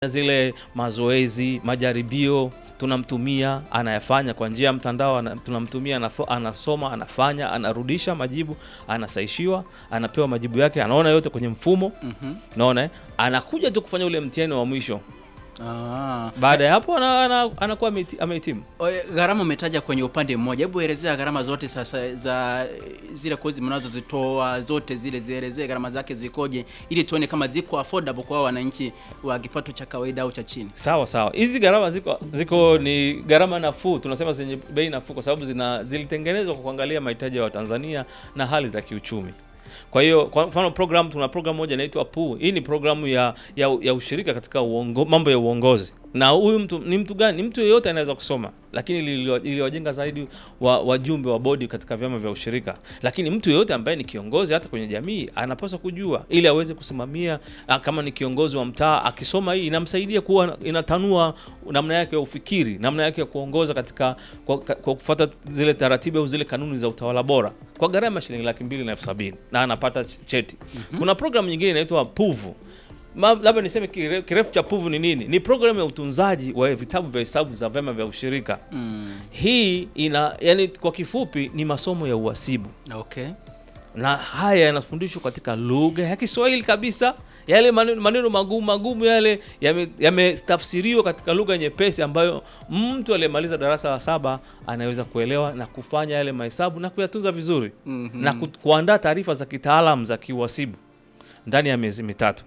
zile mazoezi, majaribio tunamtumia, anayafanya kwa njia ya mtandao, ana- tunamtumia, anafo- anasoma, anafanya, anarudisha majibu, anasaishiwa, anapewa majibu yake, anaona yote kwenye mfumo, Mhm. naona eh? anakuja tu kufanya ule mtihani wa mwisho. Ah. Baada ya hapo ana, ana, anakuwa amehiti- amehitimu. Oe, Gharama umetaja kwenye upande mmoja, hebu elezea gharama zote sasa za zile kozi mnazozitoa zote zile, zielezee gharama zake zikoje, ili tuone kama ziko affordable kwa wananchi wa kipato cha kawaida au cha chini. Sawa sawa, hizi gharama ziko ziko ni gharama nafuu, tunasema zenye bei nafuu, kwa sababu zina zilitengenezwa kwa kuangalia mahitaji ya Watanzania na hali za kiuchumi. Kwa hiyo kwa mfano program, tuna program moja inaitwa PUU. Hii ni programu ya, ya, ya ushirika katika uongo, mambo ya uongozi. Na huyu mtu ni mtu gani? Ni mtu yeyote anaweza kusoma, lakini iliwa- iliwajenga zaidi wa, wajumbe wa bodi katika vyama vya ushirika. Lakini mtu yeyote ambaye ni kiongozi hata kwenye jamii anapaswa kujua ili aweze kusimamia. ah, Kama ni kiongozi wa mtaa, akisoma hii inamsaidia kuwa, inatanua namna yake ya ufikiri, namna yake ya kuongoza katika kwa, kwa kufuata zile taratibu au zile kanuni za utawala bora kwa gharama ya shilingi laki mbili na elfu sabini na anapata cheti. Kuna programu nyingine inaitwa PUVU. Ma- labda niseme kire- kirefu cha PUVU ni nini? Ni programu ya utunzaji wa vitabu vya hesabu za vyama vya ushirika. Mm. Hii ina yani, kwa kifupi ni masomo ya uhasibu, Okay. na haya yanafundishwa katika lugha ya Kiswahili kabisa. Yale maneno, maneno magumu magumu yale yame- yametafsiriwa katika lugha nyepesi ambayo mtu aliyemaliza darasa la saba anaweza kuelewa na kufanya yale mahesabu na kuyatunza vizuri Mhm. na ku, kuandaa taarifa za kitaalam za kiuhasibu ndani ya miezi mitatu.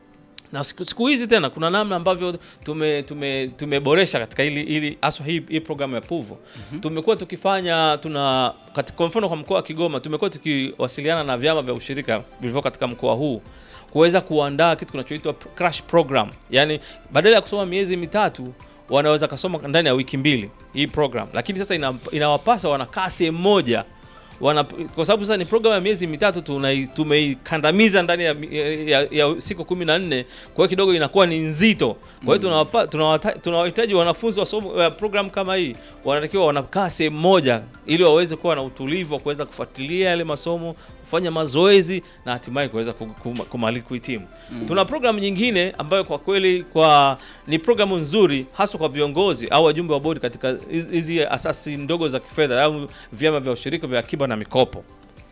Na siku, siku hizi tena kuna namna ambavyo tume tume tumeboresha katika ili ili haswa hii, hii programu ya PUVU. Tumekuwa tukifanya tuna katika, kwa mfano kwa mkoa wa Kigoma tumekuwa tukiwasiliana na vyama vya ushirika vilivyo katika mkoa huu kuweza kuandaa kitu kinachoitwa crash program, yaani badala ya kusoma miezi mitatu wanaweza kasoma ndani ya wiki mbili hii program, lakini sasa ina, inawapasa wanakaa sehemu moja wana, kwa sababu sasa ni programu ya miezi mitatu tunai- tumeikandamiza ndani ya, ya, ya siku kumi na nne kwa hiyo kidogo inakuwa ni nzito. Kwa hiyo tunawapa- tunawata- tunawahitaji wanafunzi wa somo ya program kama hii wanatakiwa wanakaa sehemu moja ili waweze kuwa na utulivu wa kuweza kufuatilia yale masomo, kufanya mazoezi na hatimaye kuweza ku- ku- kumali kuhitimu. Tuna programu nyingine ambayo kwa kweli kwa ni programu nzuri hasa kwa viongozi au wajumbe wa bodi katika hizi- hizi asasi ndogo za kifedha au vyama vya ushirika vya akiba na mikopo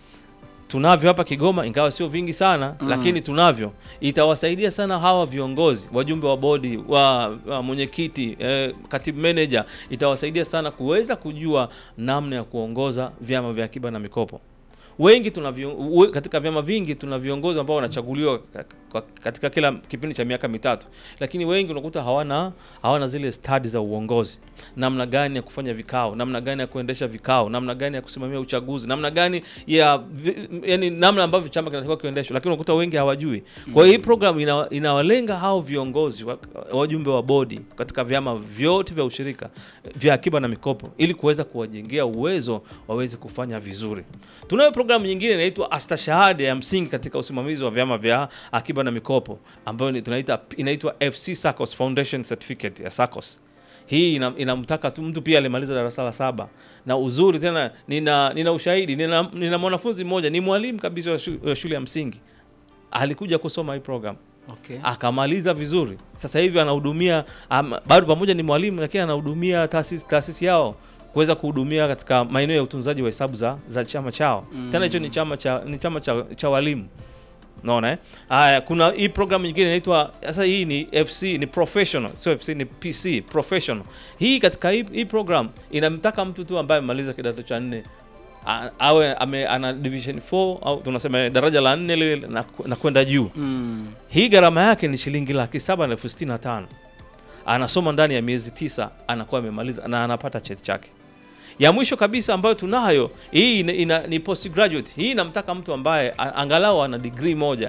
tunavyo hapa Kigoma, ingawa sio vingi sana Mm. lakini tunavyo. Itawasaidia sana hawa viongozi, wajumbe wa bodi, wa, wa mwenyekiti, eh, katibu manager, itawasaidia sana kuweza kujua namna ya kuongoza vyama vya akiba na mikopo. Wengi tuna vio- we- katika vyama vingi tuna viongozi ambao wanachaguliwa ka- ka- katika kila kipindi cha miaka mitatu, lakini wengi unakuta hawana hawana zile stadi za uongozi, namna gani ya kufanya vikao, namna gani ya kuendesha vikao, namna gani ya kusimamia uchaguzi, namna gani ya vi- yani namna ambavyo chama kinatakiwa kiendeshwe, lakini unakuta wengi hawajui. Kwa hiyo hii program ina, inawalenga hao viongozi wa- wajumbe wa bodi katika vyama vyote vya ushirika vya akiba na mikopo ili kuweza kuwajengea uwezo waweze kufanya vizuri. Tunayo programu nyingine inaitwa astashahada ya msingi katika usimamizi wa vyama vya akiba na mikopo ambayo ni- tunaita inaitwa FC SACCOS Foundation Certificate ya SACCOS. Hii ina- inamtaka tu mtu pia alimaliza darasa la saba, na uzuri tena, nina nina ushahidi, nina, nina mwanafunzi mmoja ni mwalimu kabisa wa shu- wa shule ya msingi alikuja kusoma hii program Okay. akamaliza vizuri. Sasa hivi anahudumia am, bado pamoja ni mwalimu, lakini anahudumia taasisi taasisi yao kuweza kuhudumia katika maeneo ya utunzaji wa hesabu za, za chama chao Mm. tena hicho ni chama cha ni chama cha, cha walimu naona eh? Haya, kuna hii program nyingine inaitwa sasa, hii ni FC ni professional, sio FC ni PC professional. Hii katika hii, hii program inamtaka mtu tu ambaye amemaliza kidato cha nne a- awe ame, ana division 4 au tunasema daraja la nne lile na, na kwenda juu. Mm. Hii gharama yake ni shilingi laki saba na elfu sitini na tano. Anasoma ndani ya miezi tisa, anakuwa amemaliza na anapata cheti chake. Ya mwisho kabisa ambayo tunayo hii ina, ina, ni postgraduate. Hii inamtaka mtu ambaye a- angalau ana degree moja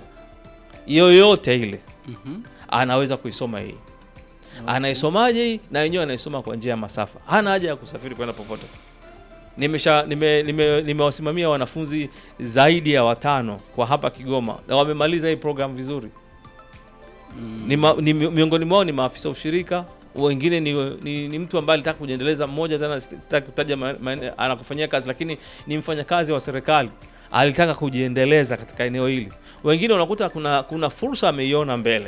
yoyote ile, Mhm. anaweza kuisoma hii. Anaisomaje hii? Na wenyewe anaisoma kwa njia ya masafa, hana haja ya kusafiri kwenda popote. Nimesha nime, nime, nimewasimamia wanafunzi zaidi ya watano kwa hapa Kigoma na wamemaliza hii program vizuri Mm. ni, ma, ni mi- miongoni mwao ni maafisa ushirika, wengine ni, ni, ni mtu ambaye alitaka kujiendeleza. Mmoja tena sit- sitaki kutaja ma- ma- anakufanyia kazi, lakini ni mfanyakazi wa serikali alitaka kujiendeleza katika eneo hili. Wengine unakuta kuna kuna fursa ameiona mbele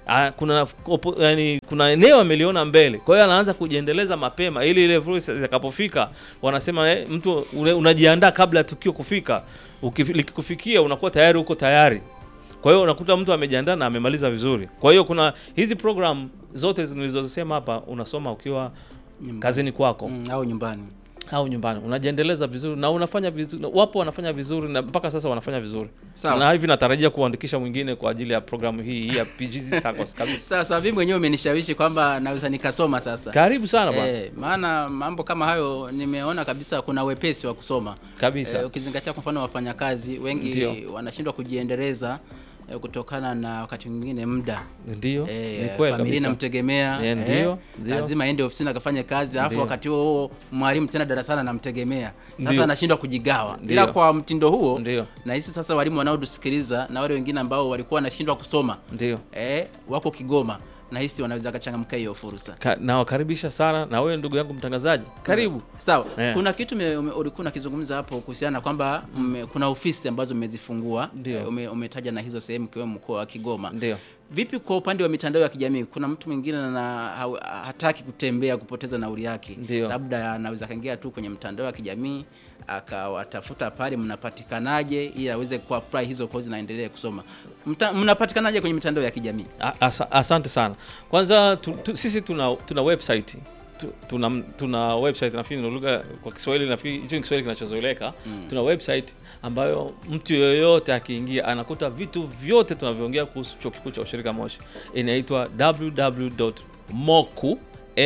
Ah, kuna opo, yani, kuna eneo ameliona mbele, kwa hiyo anaanza kujiendeleza mapema ili ile fursa itakapofika, wanasema eh, mtu une- unajiandaa kabla ya tukio kufika. Ukifi- Likikufikia unakuwa tayari uko tayari. Kwa hiyo unakuta mtu amejiandaa na amemaliza vizuri. Kwa hiyo kuna hizi program zote nilizozisema hapa, unasoma ukiwa Nyumbani. kazini kwako Mm, au nyumbani au nyumbani, unajiendeleza vizuri na unafanya vizuri. Wapo wanafanya vizuri na mpaka sasa wanafanya vizuri Sawa. na hivi natarajia kuandikisha mwingine kwa ajili ya programu hii hii ya PGZ SACCOS kabisa. Sasa sasa mimi mwenyewe umenishawishi kwamba naweza nikasoma sasa. Karibu sana bwana. Eh, maana mambo kama hayo nimeona kabisa kuna wepesi wa kusoma Kabisa. Eh, ukizingatia kwa mfano wafanyakazi wengi Ndio. wanashindwa kujiendeleza eh, kutokana na wakati mwingine muda Ndio, Eh, ni kweli familia kabisa. inamtegemea Eh, eh, ndio, ndio. lazima aende ofisini akafanye kazi alafu Ndio. wakati huo huo mwalimu tena darasani anamtegemea Ndio. sasa anashindwa kujigawa Ndio. ila kwa mtindo huo Ndio. na hisi sasa walimu wanaotusikiliza na wale wengine ambao walikuwa wanashindwa kusoma Ndio. eh, wako Kigoma na hisi wanaweza kachangamka hiyo fursa Ka, nawakaribisha sana na wewe ndugu yangu mtangazaji, karibu. sawa Eh. kuna kitu me- ume- ulikuwa unakizungumza hapo kuhusiana na kwamba mme- kuna ofisi ambazo mmezifungua Ndio. Eh, ume, umetaja na hizo sehemu ikiwemo mkoa wa Kigoma Ndio. Vipi kwa upande wa mitandao ya kijamii? Kuna mtu mwingine na ha- hataki kutembea kupoteza nauli yake, Ndio. labda anaweza kaingia tu kwenye mtandao wa kijamii akawatafuta pale, mnapatikanaje ili aweze kuapply hizo kozi na aendelee kusoma. Mta, mnapatikanaje kwenye mitandao ya kijamii? A- asa- Asante sana. Kwanza tu, tu, sisi tuna tuna website tu, tuna, tuna website nafikiri ni lugha kwa Kiswahili, nafikiri hicho ni Kiswahili kinachozoeleka. Tuna website ambayo mtu yoyote akiingia anakuta vitu vyote tunavyoongea kuhusu chuo kikuu cha ushirika Moshi. Inaitwa www.moku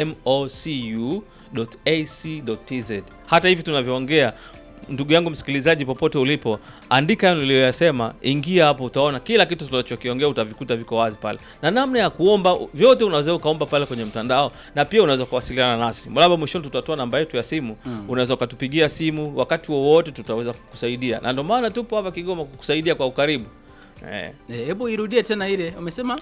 mocu.ac.tz. Hata hivi tunavyoongea, ndugu yangu msikilizaji, popote ulipo, andika hayo niliyoyasema, ingia hapo, utaona kila kitu tunachokiongea, utavikuta viko wazi pale, na namna ya kuomba vyote unaweza ukaomba pale kwenye mtandao, na pia unaweza kuwasiliana nasi. Labda mwishoni tutatoa namba yetu ya simu, unaweza ukatupigia simu wakati wowote, tutaweza kukusaidia, na ndio maana tupo hapa Kigoma kukusaidia kwa ukaribu eh. Eh, Hebu irudie tena ile umesema.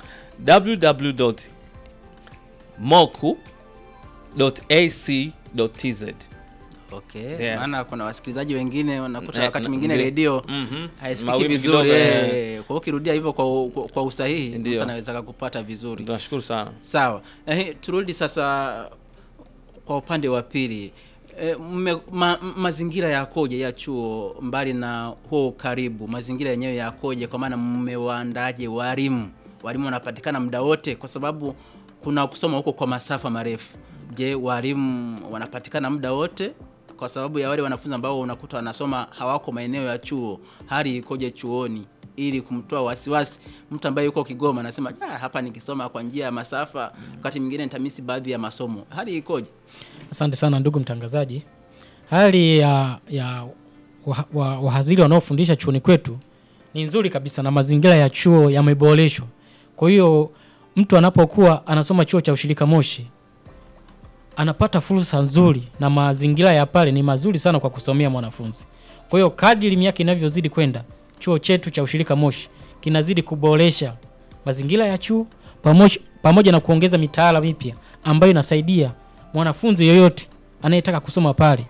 www.moku.ac.tz Okay, Yeah. maana kuna wasikilizaji wengine wanakuta Eh, wakati na- mwingine ndio. redio Mhm. haisikiki Mawimbi vizuri kidogo, eh. eh. Kwa hiyo ukirudia hivyo kwa, kwa, kwa usahihi Ndio. mtu anaweza kupata vizuri. Tunashukuru sana. Sawa. Eh, turudi sasa kwa upande wa pili. E, mme, ma, mazingira yakoje ya chuo mbali na huo karibu, mazingira yenyewe yakoje? Kwa maana mmewaandaje walimu? Walimu wanapatikana muda wote, kwa sababu kuna kusoma huko kwa masafa marefu. Je, walimu wanapatikana muda wote? Kwa sababu ya wale wanafunzi ambao unakuta wanasoma hawako maeneo ya chuo, hali ikoje chuoni? ili kumtoa wasiwasi mtu ambaye yuko Kigoma anasema ah, hapa nikisoma kwa njia ya masafa, wakati mwingine nitamisi baadhi ya masomo. Hali ikoje? Asante sana ndugu mtangazaji. Hali ya, ya wah- wa- wahadhiri wanaofundisha chuoni kwetu ni nzuri kabisa na mazingira ya chuo yameboreshwa. Kwa hiyo mtu anapokuwa anasoma chuo cha ushirika Moshi anapata fursa nzuri na mazingira ya pale ni mazuri sana kwa kusomea mwanafunzi. Kwa hiyo kadiri miaka inavyozidi kwenda, chuo chetu cha ushirika Moshi kinazidi kuboresha mazingira ya chuo pamoja, pamoja na kuongeza mitaala mipya ambayo inasaidia mwanafunzi yoyote anayetaka kusoma pale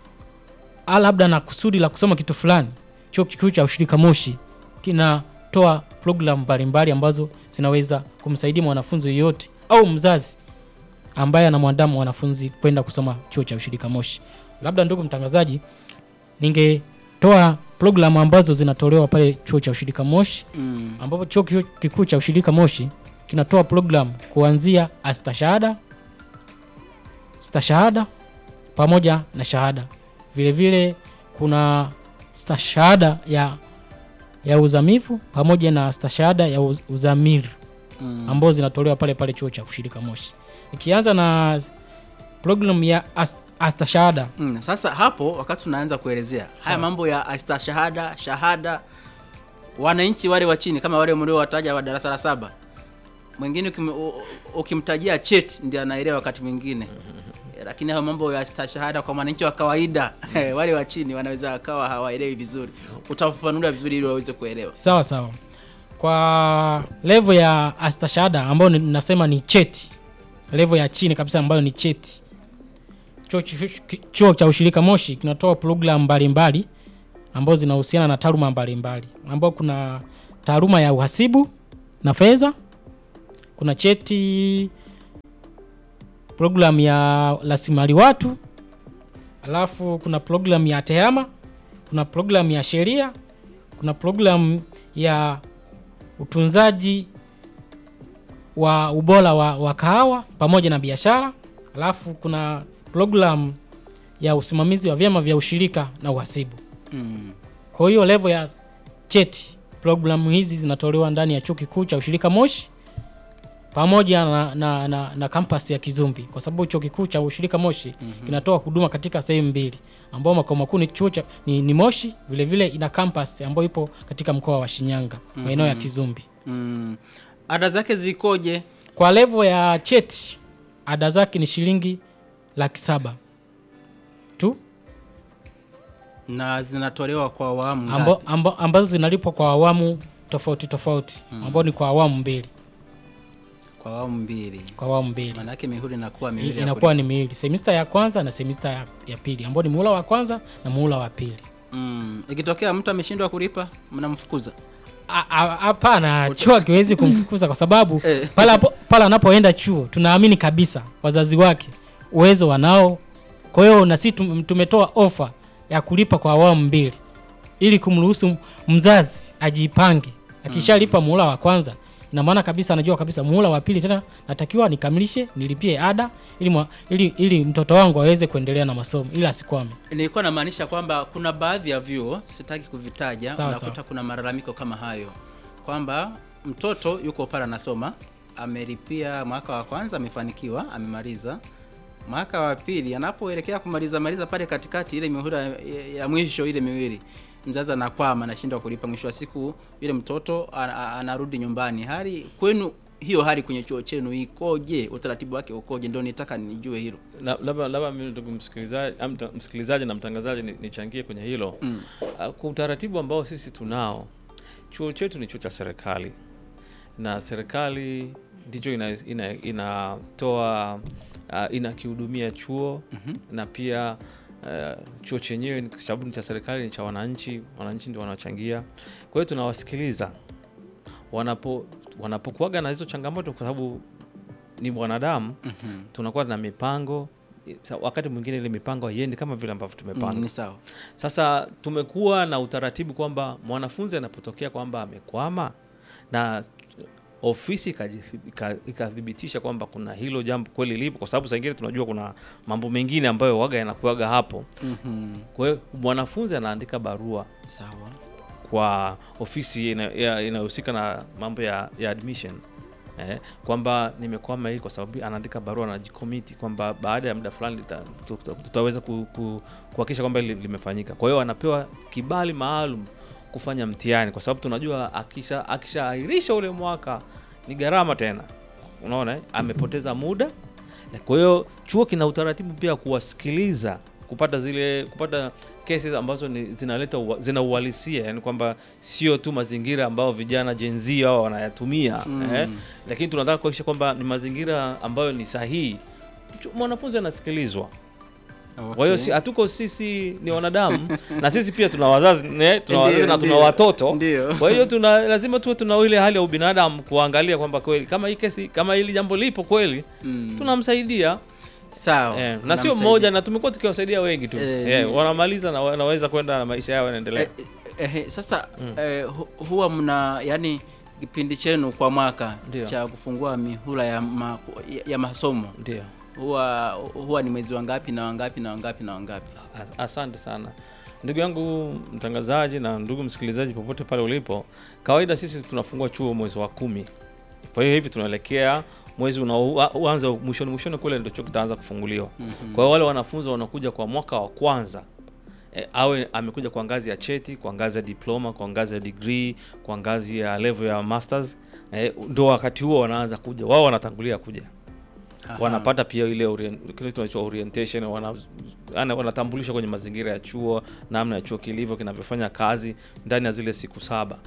a labda na kusudi la kusoma kitu fulani. Chuo kikuu cha ushirika Moshi kinatoa programu mbalimbali ambazo zinaweza kumsaidia mwanafunzi yoyote au mzazi ambaye anamwandaa mwanafunzi kwenda kusoma chuo cha ushirika Moshi. Labda ndugu mtangazaji, ningetoa programu ambazo zinatolewa pale chuo cha ushirika Moshi Mm. ambapo chuo kiku- kikuu cha ushirika Moshi kinatoa programu kuanzia astashahada, stashahada pamoja na shahada. Vile vile kuna stashahada ya ya uzamivu pamoja na stashahada ya uz- uzamiri Mm. ambazo zinatolewa pale pale chuo cha ushirika Moshi. Ikianza na programu ya as- astashahada Mm. Sasa hapo wakati tunaanza kuelezea haya Sawa. mambo ya astashahada, shahada, wananchi wale wa chini kama wale mliowataja wa darasa la saba, mwingine ukim, u- ukimtajia cheti ndiye anaelewa wakati mwingine Eh, lakini hayo mambo ya stashahada kwa mwananchi wa kawaida wale wa chini wanaweza wakawa hawaelewi vizuri. Utafafanulia vizuri ili waweze kuelewa. sawa sawa. Kwa level ya astashahada ambayo ni- nasema ni cheti, level ya chini kabisa ambayo ni cheti, chuo, chuo, chuo cha ushirika Moshi kinatoa programu mbalimbali ambazo zinahusiana na taaluma mbalimbali, ambao kuna taaluma ya uhasibu na fedha, kuna cheti program ya rasilimali watu alafu kuna program ya tehama kuna program ya sheria kuna program ya utunzaji wa ubora wa, wa kahawa pamoja na biashara alafu kuna program ya usimamizi wa vyama vya ushirika na uhasibu Mm. kwa hiyo levo ya cheti programu hizi zinatolewa ndani ya chuo kikuu cha ushirika moshi pamoja na, na, na, na kampasi ya kizumbi kwa sababu chuo kikuu cha ushirika moshi mm-hmm. kinatoa huduma katika sehemu mbili ambao makao makuu ni chuo cha ni, ni moshi vile vile ina kampasi ambayo ipo katika mkoa wa shinyanga maeneo ya kizumbi Mm. ada zake zikoje kwa levo ya cheti ada zake ni shilingi laki saba tu na zinatolewa kwa awamu amba, ngapi? amba, ambazo zinalipwa kwa awamu tofauti tofauti ambao ni kwa awamu mbili kwa awamu mbili kwa awamu mbili maanake mihuri inakuwa I- miwili ya inakuwa ni miwili semista ya kwanza na semista ya, ya pili ambao ni muhula wa kwanza na muhula wa pili Mm. ikitokea mtu ameshindwa kulipa mnamfukuza A- a- hapana chuo akiwezi kumfukuza kwa sababu Eh. pale hapo- pale anapoenda chuo tunaamini kabisa wazazi wake uwezo wanao kwa hiyo na sisi tum- tumetoa ofa ya kulipa kwa awamu mbili ili kumruhusu mzazi ajipange akishalipa muhula wa kwanza ina maana kabisa anajua kabisa muhula wa pili tena natakiwa nikamilishe nilipie ada ili, mwa, ili, ili mtoto wangu aweze kuendelea na masomo ili asikwame nilikuwa namaanisha kwamba kuna baadhi ya vyuo sitaki kuvitaja Sawa, unakuta sawa. kuna malalamiko kama hayo kwamba mtoto yuko pale anasoma amelipia mwaka wa kwanza amefanikiwa amemaliza mwaka wa pili anapoelekea kumaliza maliza pale katikati ile mihula ya, ya mwisho ile miwili mzazi anakwama anashindwa kulipa mwisho wa siku yule mtoto a- a- anarudi nyumbani hali kwenu hiyo hali kwenye chuo chenu ikoje utaratibu wake ukoje ndio nitaka nijue hilo Na- labda labda mimi ndugu msikilizaji am- mta- msikilizaji na mtangazaji ni- nichangie kwenye hilo Mm. Ah, kwa utaratibu ambao sisi tunao chuo chetu ni chuo cha serikali na serikali ndicho inatoa ina, inatoa uh, inakihudumia chuo mm-hmm. na pia uh, chuo chenyewe ni- kwa sababu ni cha serikali ni cha wananchi wananchi ndio wanaochangia kwa hiyo tunawasikiliza wanapo wanapokuaga na hizo changamoto kwa sababu ni wanadamu Mhm. tunakuwa na mipango Sa- wakati mwingine ile mipango haiendi kama vile ambavyo tumepanga Mm, ni sawa sasa tumekuwa na utaratibu kwamba mwanafunzi anapotokea kwamba amekwama na ofisi ikaji- ika- ikathibitisha kwamba kuna hilo jambo kweli lipo, kwa sababu saa ingine tunajua kuna mambo mengine ambayo waga yanakuaga hapo. Mhm. Kwa hiyo mwanafunzi anaandika barua sawa kwa ofisi ina- ya- inayohusika na mambo ya, ya admission eh, kwamba nimekwama hii, kwa sababu anaandika barua anajikomiti kwamba baada ya muda fulani tuta- tuta- tutaweza ku- ku- kuhakikisha kwamba hili limefanyika. Kwa hiyo anapewa kibali maalum kufanya mtihani, kwa sababu tunajua akisha akishaahirisha ule mwaka ni gharama tena, unaona eh? amepoteza muda. Na Kwa hiyo chuo kina utaratibu pia kuwasikiliza kupata zile kupata cases ambazo ni zinaleta ua- zina uhalisia, yani kwamba sio tu mazingira ambayo vijana Gen Z hao wanayatumia Mm. eh, lakini tunataka kuhakikisha kwamba ni mazingira ambayo ni sahihi. Chu- Mwanafunzi anasikilizwa. Kwa hiyo si, hatuko sisi ni wanadamu na sisi pia tuna wazazi ne, tuna wazazi Ndio, na tuna ndio. watoto. Ndio. Kwa hiyo tuna lazima tuwe tuna ile hali ya ubinadamu kuangalia kwamba kweli kama hii kesi kama hili jambo lipo kweli Mm. tunamsaidia sawa eh, na sio Unamsaidia. mmoja, na tumekuwa tukiwasaidia wengi tu Eh, eh, ni- wanamaliza na wanaweza kwenda na maisha yao yanaendelea. eh, eh, eh, sasa eh, hu- huwa mna yani kipindi chenu kwa mwaka Ndio. cha kufungua mihula ya, ma, ya, ya masomo Ndio. huwa huwa ni mwezi wangapi na wangapi na wangapi na wangapi As- Asante sana ndugu yangu mtangazaji na ndugu msikilizaji popote pale ulipo. Kawaida sisi tunafungua chuo mwezi wa kumi, kwa hiyo hivi tunaelekea mwezi unaoanza mwishoni mwishoni kule ndio chuo kitaanza kufunguliwa. Kwa hiyo wale wanafunzi wanakuja kwa mwaka wa kwanza e, awe amekuja kwa ngazi ya cheti, kwa ngazi ya diploma, kwa ngazi ya degree, kwa ngazi ya level ya masters e, ndo wakati huo wanaanza kuja, wao wanatangulia kuja Aha. wanapata pia ile orient- kile tunaitwa orientation wana, ana- wanatambulishwa kwenye mazingira ya chuo namna ya chuo kilivyo kinavyofanya kazi ndani ya zile siku saba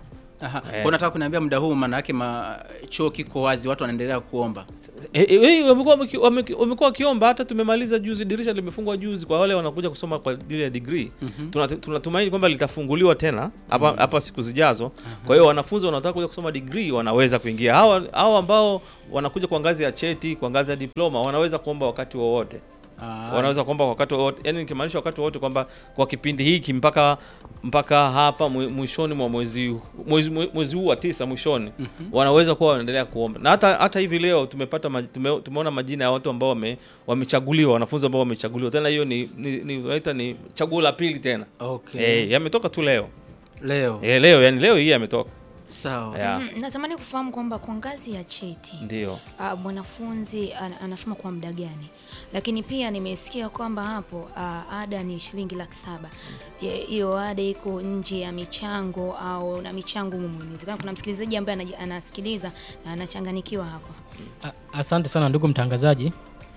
Aha. Eh. Kwa nataka kuniambia muda huu maana yake ma chuo kiko wazi, watu wanaendelea kuomba. Eh, eh, eh, wamekuwa wameki- wameki- wamekuwa wakiomba hata tumemaliza juzi dirisha limefungwa juzi kwa wale wanakuja kusoma kwa ajili ya degree Tuna- tunatumaini kwamba litafunguliwa tena hapa hapa siku zijazo kwa hiyo wanafunzi wanaotaka kuja kusoma degree wanaweza kuingia hawa hawa ambao wanakuja kwa ngazi ya cheti kwa ngazi ya diploma wanaweza kuomba wakati wowote Ah, wanaweza kuomba wakati wowote yani nikimaanisha wakati wowote kwamba kwa kipindi hiki mpaka mpaka hapa mwi- mwishoni mwa mwezi mwezi, mwezi huu wa tisa mwishoni wanaweza kuwa wanaendelea kuomba na hata hata hivi leo tumepata maj, tume, tumeona majina ya watu ambao wame, wamechaguliwa wanafunzi ambao wamechaguliwa tena hiyo ni ni, ni, tunaita ni chaguo la pili tena okay. eh yametoka tu leo Leo. eh leo yani leo hii yametoka Sawa. yeah. Mm, natamani kufahamu kwamba kwa ngazi ya cheti ndio ah, mwanafunzi ana- anasoma kwa muda gani lakini pia nimesikia kwamba hapo ah, ada ni shilingi laki saba Je, hiyo ada iko nje ya michango au na michango humu inawezekana kuna msikilizaji ambaye anaji- anasikiliza na anachanganikiwa hapa A- Asante sana ndugu mtangazaji.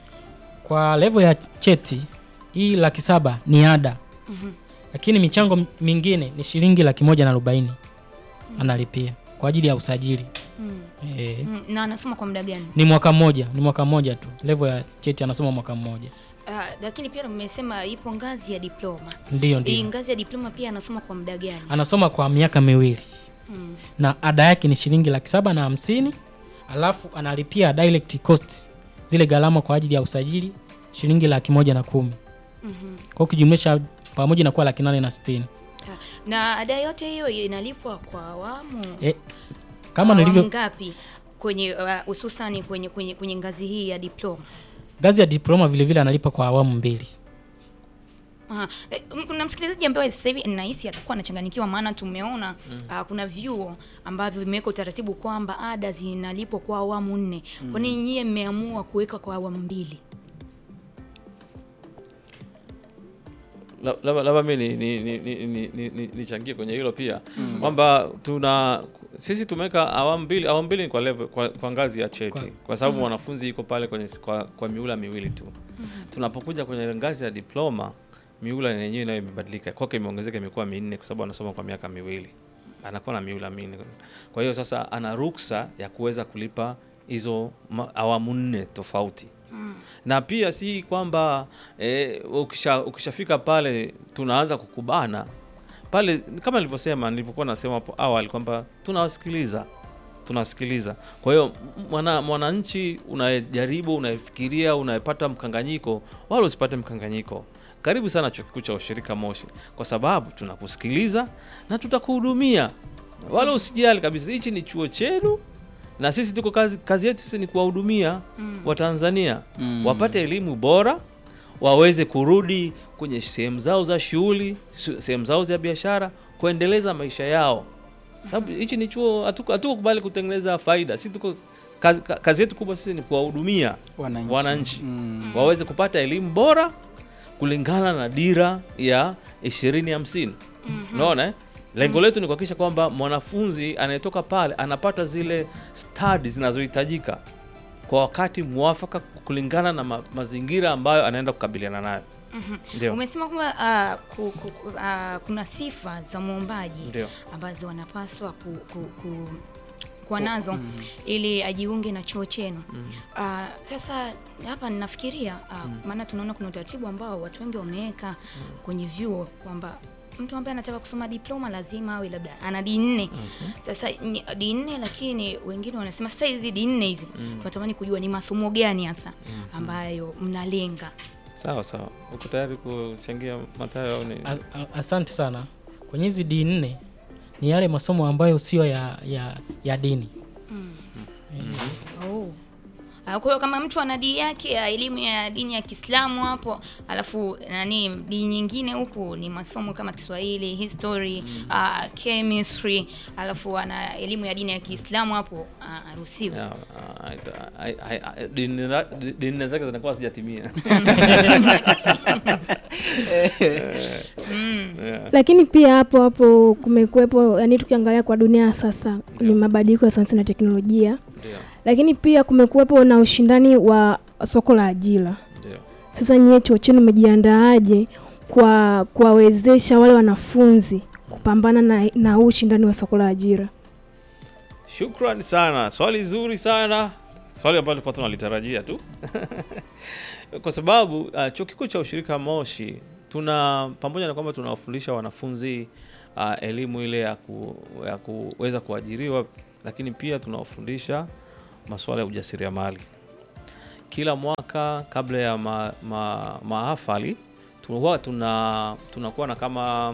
Kwa level ya cheti hii laki saba ni ada, lakini michango m- mingine ni shilingi laki moja na arobaini analipia kwa ajili ya usajili mm. e, Mm, na anasoma kwa muda gani ni mwaka mmoja, ni mwaka mmoja tu. Level ya cheti anasoma mwaka mmoja, Ah, lakini pia mmesema ipo ngazi ya diploma ndio hii ndio, ngazi ya diploma pia anasoma kwa muda gani anasoma kwa miaka miwili mm. na ada yake ni shilingi laki saba na hamsini alafu analipia direct cost zile gharama kwa ajili ya usajili shilingi laki moja na kumi mm-hmm. kwa hiyo ukijumlisha pamoja inakuwa laki nane na sitini na ada yote hiyo inalipwa kwa awamu e, kama Awamu nilivyo ngapi kwenye uh, hususani kwenye, kwenye, kwenye ngazi hii ya diploma ngazi ya diploma vile vile analipa kwa awamu mbili Aha. Eh, m- kuna msikilizaji ambaye sasa hivi nahisi atakuwa anachanganyikiwa maana tumeona mm. uh, kuna vyuo ambavyo vimeweka utaratibu kwamba ada zinalipwa kwa awamu nne mm. kwa nini nyie mmeamua kuweka kwa awamu mbili La- labda labda mi nichangie ni, ni, ni, ni, ni, nichangie kwenye hilo pia kwamba tuna sisi tumeweka awamu mbili awamu mbili ni kwa, level, kwa, kwa ngazi ya cheti kwa, Kwa- sababu mwanafunzi iko pale kwenye kwa, kwa miula miwili tu tunapokuja kwenye ngazi ya diploma miula yenyewe nayo imebadilika kwake imeongezeka imekuwa minne kwa sababu anasoma kwa miaka miwili anakuwa na miula minne kwa hiyo sasa ana ruksa ya kuweza kulipa hizo ma- awamu nne tofauti na pia si kwamba eh, ukisha, ukishafika pale tunaanza kukubana pale, kama nilivyosema, nilivyokuwa nasema hapo awali kwamba tunawasikiliza tunasikiliza. Kwa hiyo mwana mwananchi unayejaribu, unayefikiria, unayepata mkanganyiko, wala usipate mkanganyiko. Karibu sana Chuo Kikuu cha Ushirika Moshi, kwa sababu tunakusikiliza na tutakuhudumia, wala usijali kabisa. Hichi ni chuo chenu na sisi tuko kazi, kazi yetu sisi ni kuwahudumia Watanzania Mm. wapate elimu bora, waweze kurudi kwenye sehemu zao za shughuli, su- sehemu zao za biashara, kuendeleza maisha yao, sababu hichi ni chuo, hatuko hatuko kubali kutengeneza faida. Sisi tuko kazi, ka- kazi yetu kubwa sisi ni kuwahudumia Wananchi. wananchi Mm. waweze kupata elimu bora kulingana na dira ya ishirini hamsini. Unaona eh? Lengo letu ni kuhakikisha kwamba mwanafunzi anayetoka pale anapata zile stadi zinazohitajika kwa wakati mwafaka kulingana na ma mazingira ambayo anaenda kukabiliana nayo. Ndio. umesema kwamba uh, ku, ku, ku, uh, kuna sifa za mwombaji Ndio. ambazo wanapaswa ku, ku, ku, kuwa nazo ili ajiunge na chuo chenu uh, sasa hapa ninafikiria uh, maana tunaona kuna utaratibu ambao watu wengi wameweka kwenye vyuo kwamba mtu ambaye anataka kusoma diploma lazima awe labda ana D nne sasa ni- D nne lakini wengine wanasema sasa hizi D nne hizi tunatamani kujua ni masomo gani hasa ambayo mnalenga Sawa sawa. Uko tayari kuchangia Matayo au ni? A- a- asante sana kwenye hizi d nne ni yale masomo ambayo sio ya, ya, ya dini Oh. Ah, Kwa hiyo kama mtu ana dini yake ya elimu ya dini ya Kiislamu hapo, alafu nani dini nyingine huku ni masomo kama Kiswahili, history, ah, chemistry, alafu ana elimu ya dini ya Kiislamu hapo ah, aruhusiwe. Ya, ah, ai- ai- ai- dini za- dini zake zinakuwa sijatimia. lakini pia hapo hapo kumekuwepo yani tukiangalia kwa dunia ya sasa ni mabadiliko ya sayansi na teknolojia Ndio. lakini pia kumekuwepo na ushindani wa soko la ajira Ndio. sasa nyie chuo chenu umejiandaaje kwa kuwawezesha wale wanafunzi kupambana na, na huu ushindani wa soko la ajira Shukran sana, swali zuri sana, swali ambalo tulikuwa tunalitarajia tu kwa sababu uh, chuo kikuu cha ushirika Moshi tuna pamoja na kwamba tunawafundisha wanafunzi uh, elimu ile ya, ku, ya kuweza kuajiriwa, lakini pia tunawafundisha masuala ya ujasiriamali. Kila mwaka kabla ya ma, ma, maafali tunakuwa tuna tunakuwa na kama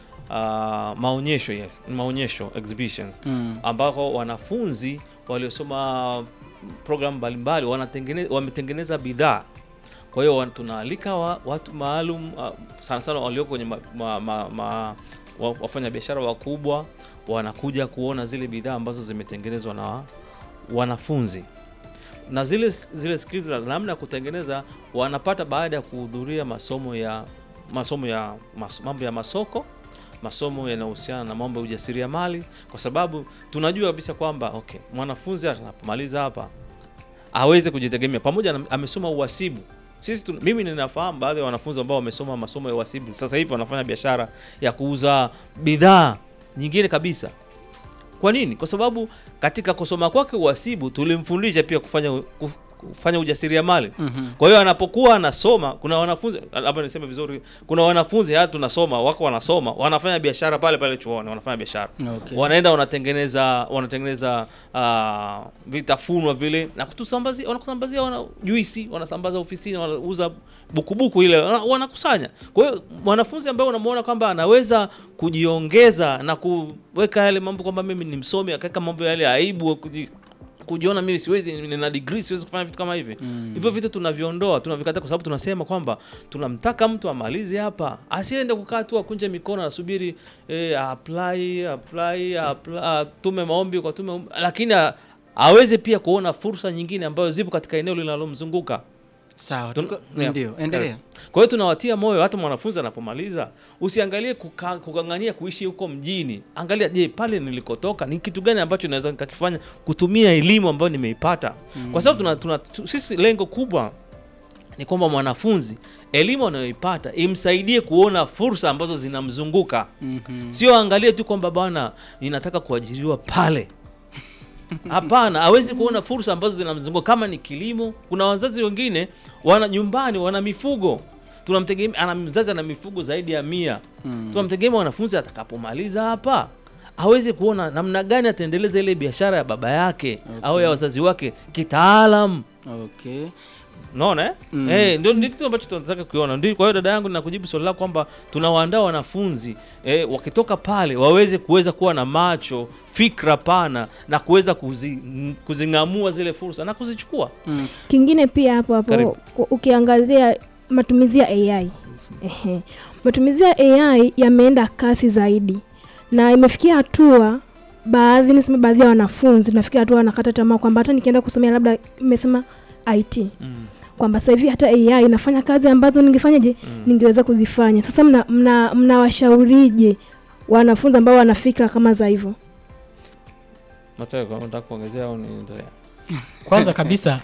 uh, maonyesho yes, maonyesho exhibitions Mm. ambako wanafunzi waliosoma programu mbalimbali wanatengeneza wametengeneza bidhaa. Kwa hiyo wan- tunaalika wa, watu maalum uh, sana sana walioko kwenye ma, ma, ma, ma, wa- wafanyabiashara wakubwa wanakuja kuona zile bidhaa ambazo zimetengenezwa na wanafunzi na zile zile skills za namna ya kutengeneza wanapata baada ya kuhudhuria masomo ya masomo ya mas, mambo ya masoko masomo yanayohusiana na mambo ya ujasiriamali, kwa sababu tunajua kabisa kwamba okay, mwanafunzi anapomaliza hapa aweze kujitegemea, pamoja na amesoma uhasibu. Sisi tu, mimi ninafahamu baadhi ya wanafunzi ambao wamesoma masomo ya uhasibu, sasa hivi wanafanya biashara ya kuuza bidhaa nyingine kabisa. Kwa nini? Kwa sababu katika kusoma kwake uhasibu tulimfundisha pia kufanya kuf- kufanya ujasiriamali. Mhm. Kwa hiyo anapokuwa anasoma, kuna wanafunzi labda niseme vizuri, kuna wanafunzi hata tunasoma wako wanasoma wanafanya biashara pale pale chuoni, wanafanya biashara Okay. wanaenda wanatengeneza wanatengeneza uh, vitafunwa vile na kutusambazia, wanakusambazia wana juisi, wanasambaza ofisini, wanauza bukubuku ile wana- wanakusanya. Kwa hiyo mwanafunzi ambaye unamuona kwamba anaweza kujiongeza na kuweka yale mambo kwamba mimi ni msomi, akaweka mambo yale ya aibu kuji- kujiona mimi siwezi, nina degree siwezi kufanya vitu kama hivi hivyo vitu tunaviondoa, tunavikataa, kwa sababu tunasema kwamba tunamtaka mtu amalize hapa, asiende kukaa tu akunje mikono anasubiri eh, apply apply apply, atume maombi kwa tume, lakini a- aweze pia kuona fursa nyingine ambazo zipo katika eneo linalomzunguka. Sawa, Tun- tuko- yeah. ndio, endelea. Kwa hiyo tunawatia moyo hata mwanafunzi anapomaliza, usiangalie kuka- kukang'ania kuishi huko mjini. Angalia, je, pale nilikotoka ni kitu gani ambacho naweza nikakifanya kutumia elimu ambayo nimeipata, kwa sababu tuna, tuna, tu- sisi lengo kubwa ni kwamba mwanafunzi elimu anayoipata imsaidie kuona fursa ambazo zinamzunguka, Mhm. sio angalie tu kwamba bwana, ninataka kuajiriwa pale. Hapana, hawezi kuona fursa ambazo zinamzunguka. Kama ni kilimo, kuna wazazi wengine wana nyumbani wana mifugo, tunamtegemea ana mzazi ana mifugo zaidi ya mia Mm. tunamtegemea mwanafunzi atakapomaliza hapa aweze kuona namna gani ataendeleza ile biashara ya baba yake au ya wazazi wake kitaalam. Okay. Unaona eh? Mm. Eh, ndio ndio kitu ambacho tunataka kukiona. Ndio kwa hiyo dada yangu ninakujibu swali lako kwamba tunawaandaa wanafunzi eh, wakitoka pale waweze kuweza kuwa na macho, fikra pana na kuweza kuzi, kuzing'amua zile fursa na kuzichukua. Mm. Kingine pia hapo Karibu. hapo ku- ukiangazia matumizi ya AI. Ehe. Matumizi ya AI yameenda kasi zaidi na imefikia hatua baadhi niseme baadhi ya wanafunzi nafikia hatua wanakata tamaa kwamba hata nikienda kusomea labda imesema IT kwamba sasa hivi hata AI inafanya kazi ambazo ningefanyaje ningeweza kuzifanya. Sasa mna mna mnawashaurije wanafunzi ambao wana fikra kama za hivyo? Mathayo, kama unataka kuongezea au niendelea? Kwanza kabisa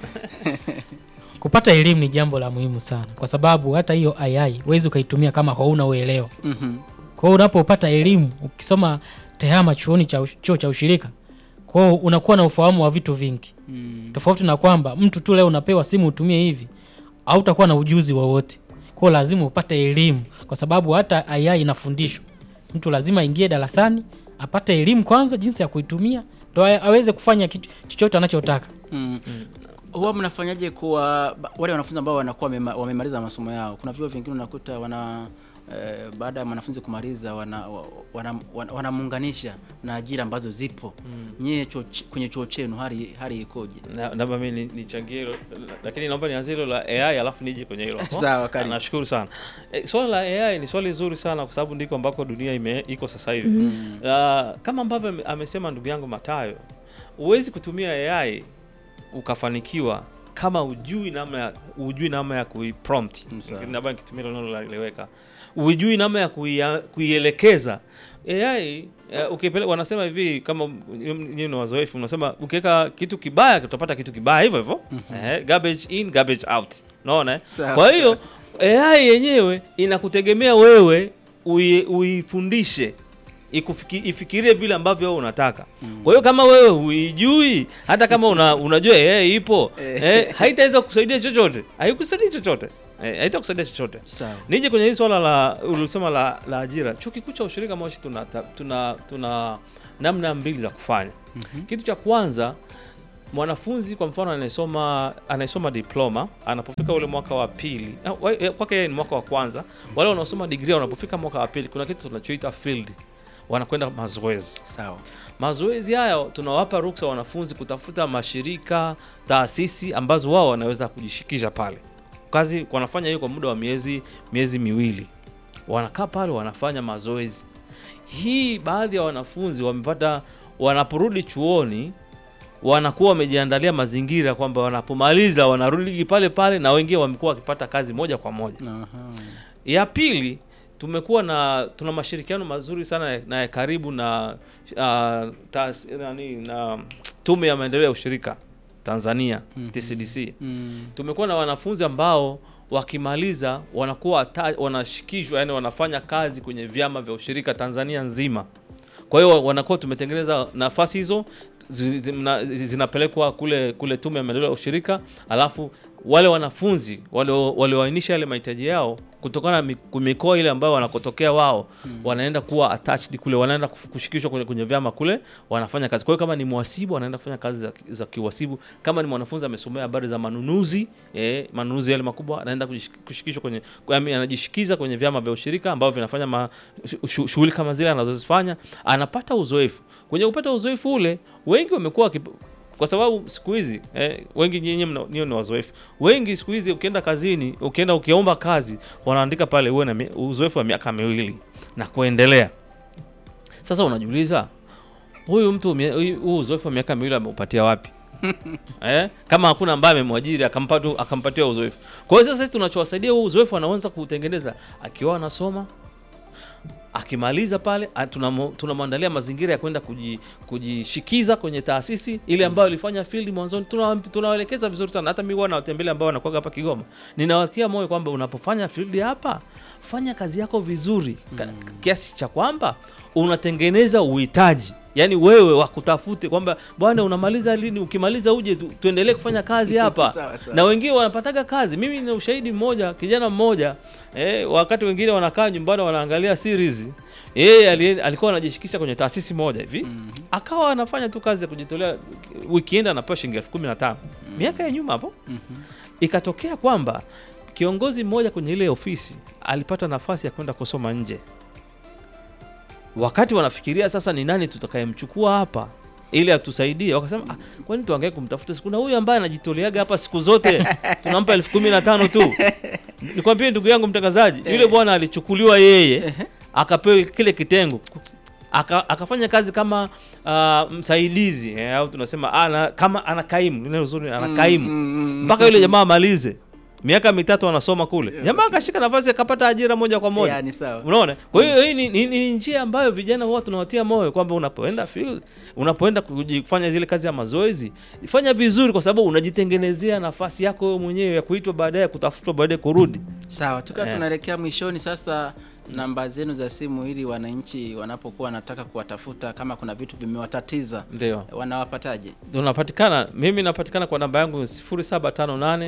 kupata elimu ni jambo la muhimu sana, kwa sababu hata hiyo AI huwezi ukaitumia kama hauna uelewa. Mhm. Kwa hiyo unapopata elimu ukisoma tehama chuoni cha ush- chuo cha ushirika, kwa hiyo unakuwa na ufahamu wa vitu vingi, Mm. tofauti na kwamba mtu tu leo unapewa simu utumie hivi, au utakuwa na ujuzi wowote. Kwa hiyo lazima upate elimu, kwa sababu hata AI inafundishwa. Mtu lazima aingie darasani apate elimu kwanza, jinsi ya kuitumia, ndo a- aweze kufanya kitu chochote anachotaka. Mm. Huwa mnafanyaje kwa ba- wale wanafunzi ambao wanakuwa wamema- wamemaliza masomo yao? Kuna vyuo vingine unakuta wana eh, baada ya mwanafunzi kumaliza wanamuunganisha wana, wana, wanamuunganisha na ajira ambazo zipo. Nyie chuo ch- kwenye chuo chenu hali hali ikoje? Na- naomba mimi ni- nichangie hilo lakini naomba nianzie hilo la AI alafu nije kwenye hilo hapo. Sawa, karibu. nashukuru sana e, swala la AI ni swali zuri sana kwa sababu ndiko ambako dunia ime, iko sasa hivi Mm. Ah, kama ambavyo ame- amesema ndugu yangu Matayo huwezi kutumia AI ukafanikiwa kama ujui namna ya ujui namna ya kuiprompt Mm, sawa. labda nikitumia hilo neno laeleweka ujui namna ya kuia- kuielekeza AI uh, ukipeleka wanasema hivi kama nyinyi ni wazoefu mnasema ukiweka kitu kibaya utapata kitu kibaya hivyo hivyo eh, garbage in garbage out unaona eh? Sawa. kwa hiyo AI yenyewe inakutegemea wewe ui- uifundishe ikufiki, ifikirie vile ambavyo wewe unataka. Kwa hiyo kama wewe huijui, hata kama una, unajua AI ipo eh, haitaweza kusaidia chochote, haikusaidia chochote eh, haitakusaidia chochote. Sawa. Nije kwenye hii swala la ulisema la, la ajira. Chuo Kikuu cha Ushirika Moshi tuna, ta- tuna, tuna namna mbili za kufanya. Kitu cha kwanza mwanafunzi kwa mfano anayesoma anayesoma diploma anapofika ule mwaka wa pili ah, wa- eh, kwake yeye ni mwaka wa kwanza. Wale wanaosoma degree wanapofika mwaka wa pili, kuna kitu tunachoita field, wanakwenda mazoezi. Sawa. Mazoezi hayo tunawapa ruksa wanafunzi kutafuta mashirika, taasisi ambazo wao wanaweza kujishikisha pale. Kazi wanafanya hiyo kwa muda wa miezi miezi miwili, wanakaa pale wanafanya mazoezi. Hii baadhi ya wanafunzi wamepata, wanaporudi chuoni wanakuwa wamejiandalia mazingira kwamba wanapomaliza wanarudi pale pale, na wengine wamekuwa wakipata kazi moja kwa moja. Aha. Ya pili tumekuwa na tuna mashirikiano mazuri sana na ya karibu na uh, taas, nani, na tume ya maendeleo ya ushirika Tanzania TCDC. Mm. Tumekuwa na wanafunzi ambao wakimaliza wanakuwa ata- wanashikishwa, yani wanafanya kazi kwenye vyama vya ushirika Tanzania nzima. Kwa hiyo wanakuwa tumetengeneza nafasi hizo zi- zi- mna- zi- zinapelekwa kule kule tume ya maendeleo ya ushirika, alafu wale wanafunzi walio- walioainisha yale mahitaji yao kutokana na mi- mikoa ile ambayo wanakotokea wao wanaenda kuwa attached kule, wanaenda kufu- kushikishwa kwenye, kwenye vyama kule, wanafanya kazi. Kwa hiyo kama ni mhasibu anaenda kufanya kazi za, za kiwasibu. Kama ni mwanafunzi amesomea habari za manunuzi eh, manunuzi yale makubwa, anaenda kujish- kushikishwa kwenye, yaani anajishikiza kwenye vyama vya ushirika ambavyo vinafanya ma- shu- shu- shughuli kama zile anazozifanya, anapata uzoefu. Kwenye kupata uzoefu ule, wengi wamekuwa wakip- kwa sababu siku hizi eh, wengi nyinyi mna- nyinyi ni wazoefu. Wengi siku hizi ukienda kazini, ukienda ukiomba kazi, wanaandika pale uwe na mi- uzoefu wa miaka miwili na kuendelea. Sasa unajiuliza huyu mtu mie- huyu huu uzoefu wa miaka miwili ameupatia wapi? eh? Kama hakuna ambaye amemwajiri akampata akampatia uzoefu. Kwa hiyo sasa sisi tunachowasaidia huu uzoefu anaanza kuutengeneza akiwa anasoma akimaliza pale a- tunamo- tunamwandalia mazingira ya kwenda kuji- kujishikiza kwenye taasisi ile ambayo ilifanya field mwanzoni. Tuna- Tunawaelekeza vizuri sana, hata mimi huwa nawatembelea ambao wanakuwa hapa Kigoma, ninawatia moyo kwamba unapofanya field hapa, fanya kazi yako vizuri ka- kiasi cha kwamba unatengeneza uhitaji yaani wewe wakutafute kwamba bwana unamaliza lini ukimaliza uje tu, tuendelee kufanya kazi hapa Sawa, sawa. na wengine wanapataga kazi mimi nina ushahidi mmoja kijana mmoja eh, wakati wengine wanakaa nyumbani wanaangalia series yeye ali- alikuwa anajishikisha kwenye taasisi moja hivi akawa anafanya tu kazi ya kujitolea weekend anapewa shilingi elfu kumi na tano miaka ya nyuma hapo ikatokea kwamba kiongozi mmoja kwenye ile ofisi alipata nafasi ya kwenda kusoma nje wakati wanafikiria sasa ni nani tutakayemchukua hapa ili atusaidie wakasema ah, kwani tuangae kumtafuta kuna huyu ambaye anajitoleaga hapa siku zote tunampa elfu kumi na tano tu nikwambie ndugu yangu mtangazaji yule bwana alichukuliwa yeye akapewa kile kitengo aka, akafanya kazi kama uh, msaidizi eh, au tunasema ana, kama anakaimu neno zuri anakaimu mpaka yule jamaa amalize miaka mitatu anasoma kule jamaa akashika nafasi akapata ajira moja kwa moja Yeah, ni sawa. unaona kwa hiyo hii ni, ni, ni njia ambayo vijana huwa tunawatia moyo kwamba unapoenda field unapoenda kuji- kufanya zile kazi ya mazoezi fanya vizuri kwa sababu unajitengenezea nafasi yako wewe mwenyewe ya kuitwa baadaye kutafutwa baadaye kurudi Sawa, tukiwa Eh. tunaelekea mwishoni sasa, namba zenu za simu ili wananchi wanapokuwa wanataka kuwatafuta kama kuna vitu vimewatatiza ndio wanawapataje? tunapatikana mimi napatikana kwa namba yangu 0758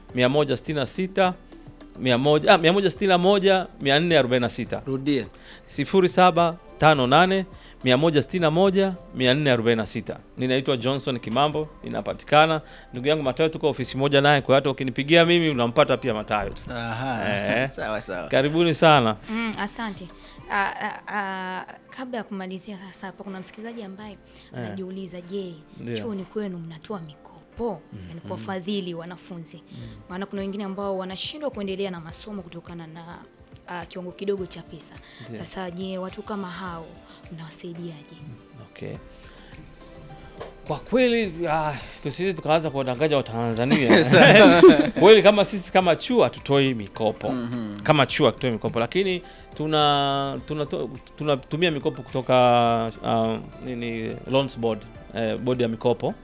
166 100 ah, 161 446 Rudie. 0758 161 446. Ninaitwa Johnson Kimambo, ninapatikana. Ndugu yangu Matayo, tuko ofisi moja naye, kwa hiyo hata ukinipigia mimi unampata pia Matayo tu. Aha. Eh. sawa sawa. Karibuni sana. Mm, asante. Ah, ah, ah, kabla ya kumalizia sasa hapa kuna msikilizaji ambaye anajiuliza, je, Ndio. chuoni kwenu mnatoa mikopo yani kuwafadhili wanafunzi? Maana kuna wengine ambao wanashindwa kuendelea na masomo kutokana na ah, kiwango kidogo cha pesa. Sasa je, watu kama hao mnawasaidiaje? Okay. Kwa kweli ah, tusije tukaanza kuwadanganya Watanzania kweli, kama sisi kama chuo hatutoi mikopo kama chuo hatutoi mikopo, lakini tuna tunatumia tuna, tunatumia mikopo kutoka uh, nini loans board eh, bodi ya mikopo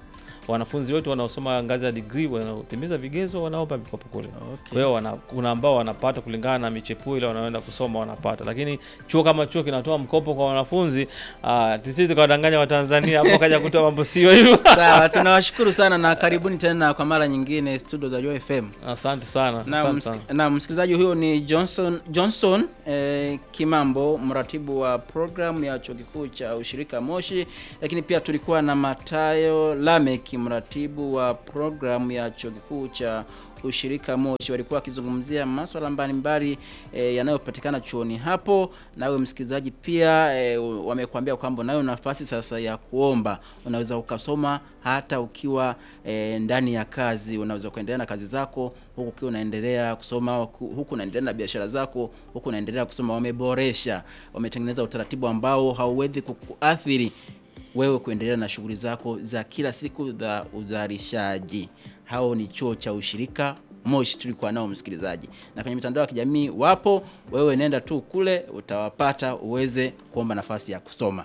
wanafunzi wetu wanaosoma ngazi ya degree wanaotimiza vigezo wanaomba mikopo kule. Okay. Kwa hiyo wana, kuna ambao wanapata kulingana na michepuo ile wanaoenda kusoma wanapata, lakini chuo kama chuo kinatoa mkopo kwa wanafunzi ah, tusije tukawadanganya Watanzania hapo kaja kutoa mambo sio hivyo. Sawa, tunawashukuru sana na karibuni tena kwa mara nyingine studio za Joy FM. Asante sana, Na, asante msik sana. na msikilizaji huyo ni Johnson Johnson eh, Kimambo, mratibu wa programu ya chuo kikuu cha ushirika Moshi, lakini pia tulikuwa na Matayo Lamek, mratibu wa programu ya chuo kikuu cha ushirika Moshi. Walikuwa wakizungumzia masuala mbalimbali eh, yanayopatikana chuoni hapo. Nawe msikilizaji pia eh, wamekuambia kwamba unayo nafasi sasa ya kuomba, unaweza ukasoma hata ukiwa eh, ndani ya kazi, unaweza kuendelea na kazi zako huku ukiwa unaendelea kusoma, huku huku unaendelea na biashara zako, huku unaendelea kusoma. Wameboresha, wametengeneza utaratibu ambao hauwezi kukuathiri wewe kuendelea na shughuli zako za kila siku za uzalishaji. Hao ni chuo cha ushirika Moshi tulikuwa nao msikilizaji, na kwenye mitandao ya kijamii wapo. Wewe nenda tu kule utawapata uweze kuomba nafasi ya kusoma.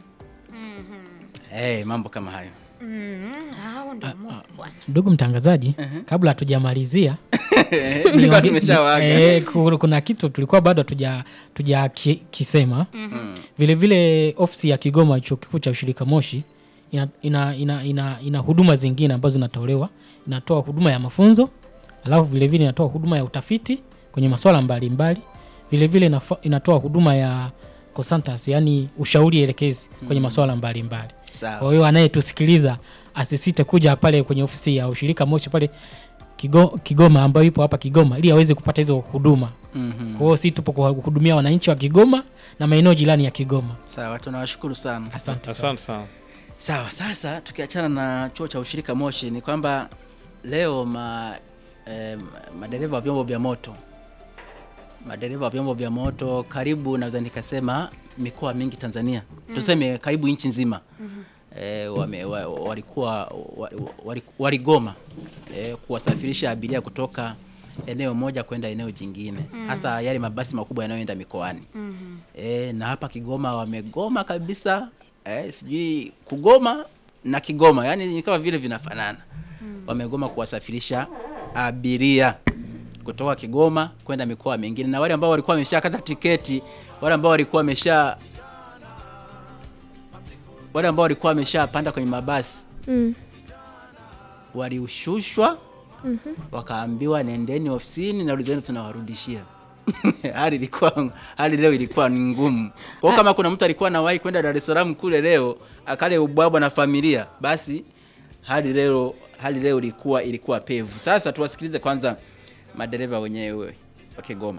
Hey, mambo kama hayo Mm, hao ndio Mungu bwana. ndugu mtangazaji kabla hatujamalizia Tulikuwa niongee- tumeshawaaga. eh, ku- kuna kitu tulikuwa bado hatuja tuja ki, kisema vile vile ofisi ya Kigoma chuo kikuu cha ushirika Moshi ina, ina, ina, ina, ina huduma zingine ambazo zinatolewa inatoa huduma ya mafunzo alafu vile vile inatoa huduma ya utafiti kwenye masuala mbalimbali vile vile inafa- inatoa huduma ya consultancy yani ushauri elekezi kwenye masuala mbalimbali Sawa. kwa hiyo anayetusikiliza asisite kuja pale kwenye ofisi ya ushirika Moshi pale Kigo, Kigoma ambayo ipo hapa Kigoma ili aweze kupata hizo huduma. Mhm. Kwa hiyo si tupo kuhudumia wananchi wa Kigoma na maeneo jirani ya Kigoma. Sawa, tunawashukuru sana. Asante sana. Asante sana. Sawa, sasa tukiachana na chuo cha ushirika Moshi ni kwamba leo ma, eh, madereva wa vyombo vya moto madereva wa vyombo vya moto karibu naweza nikasema mikoa mingi Tanzania tuseme karibu nchi nzima eh, wame, wa, walikuwa wa- wali- waligoma eh, kuwasafirisha abiria kutoka eneo moja kwenda eneo jingine hasa yale mabasi makubwa yanayoenda mikoani e, na hapa Kigoma wamegoma kabisa e, sijui kugoma na Kigoma yani ni kama vile vinafanana wamegoma kuwasafirisha abiria kutoka Kigoma kwenda mikoa mingine, na wale ambao walikuwa wameshakata tiketi, wale ambao walikuwa wamesha wale ambao walikuwa wameshapanda kwenye mabasi Mm. waliushushwa wakaambiwa nendeni ofisini na ulizeni tunawarudishia. hali ilikuwa hali leo ilikuwa ni ngumu. Kwa hiyo kama kuna mtu alikuwa anawahi kwenda Dar es Salaam kule leo akale ubwabwa na familia, basi hali leo hali leo ilikuwa ilikuwa pevu. Sasa tuwasikilize kwanza madereva wenyewe wa Kigoma.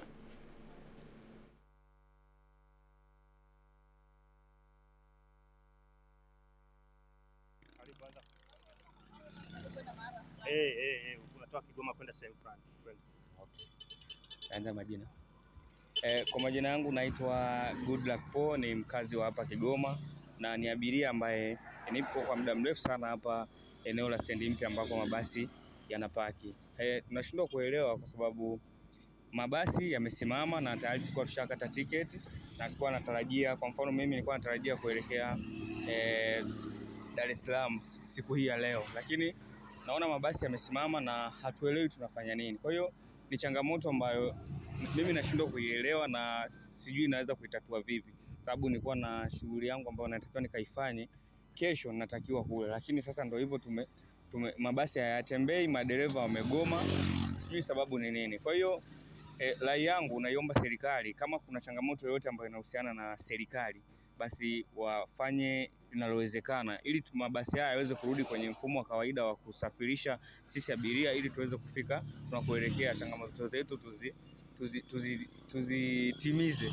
Eh, eh, eh, unatoka Kigoma kwenda sehemu fulani. Kwenda. Anza majina. Eh, kwa majina yangu naitwa Goodluck Paul, ni mkazi wa hapa Kigoma na ni abiria ambaye nipo kwa muda mrefu sana hapa eneo la stendi mpya ambako mabasi yanapaki. Eh, tunashindwa kuelewa kwa sababu mabasi yamesimama na tayari tulikuwa tushakata tiketi na tulikuwa natarajia, kwa mfano mimi nilikuwa natarajia kuelekea eh, Dar es Salaam siku hii ya leo, lakini naona mabasi yamesimama na hatuelewi tunafanya nini. Kwa hiyo ni changamoto ambayo mimi nashindwa kuielewa na sijui naweza kuitatua vipi, sababu nilikuwa na shughuli yangu ambayo natakiwa nikaifanye kesho, natakiwa kule, lakini sasa ndo hivyo tume, tume mabasi hayatembei, madereva wamegoma, sijui sababu ni nini. Kwa hiyo eh, rai yangu naiomba serikali, kama kuna changamoto yoyote ambayo inahusiana na serikali, basi wafanye linalowezekana ili tu- mabasi haya yaweze kurudi kwenye mfumo wa kawaida wa kusafirisha sisi abiria ili tuweze kufika tunakoelekea. Changamoto zetu tuzi tuzi, tuzi, tuzitimize.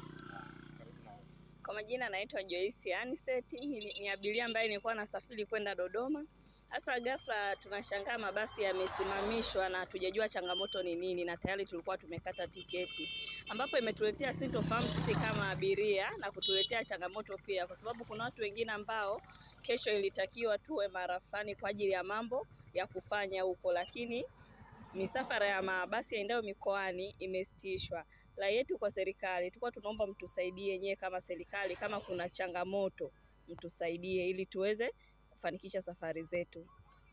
Kwa majina naitwa Joyce Aniseti, ni, ni abiria ambaye nilikuwa nasafiri kwenda Dodoma. Sasa ghafla tunashangaa mabasi yamesimamishwa na hatujajua changamoto ni nini, na tayari tulikuwa tumekata tiketi, ambapo imetuletea sintofahamu sisi kama abiria na kutuletea changamoto pia, kwa sababu kuna watu wengine ambao kesho ilitakiwa tuwe marafani kwa ajili ya mambo ya kufanya huko, lakini misafara ya mabasi yaendayo mikoani imesitishwa. Rai yetu kwa serikali, tulikuwa tunaomba mtusaidie nyewe kama serikali, kama kuna changamoto mtusaidie ili tuweze kufanikisha safari zetu.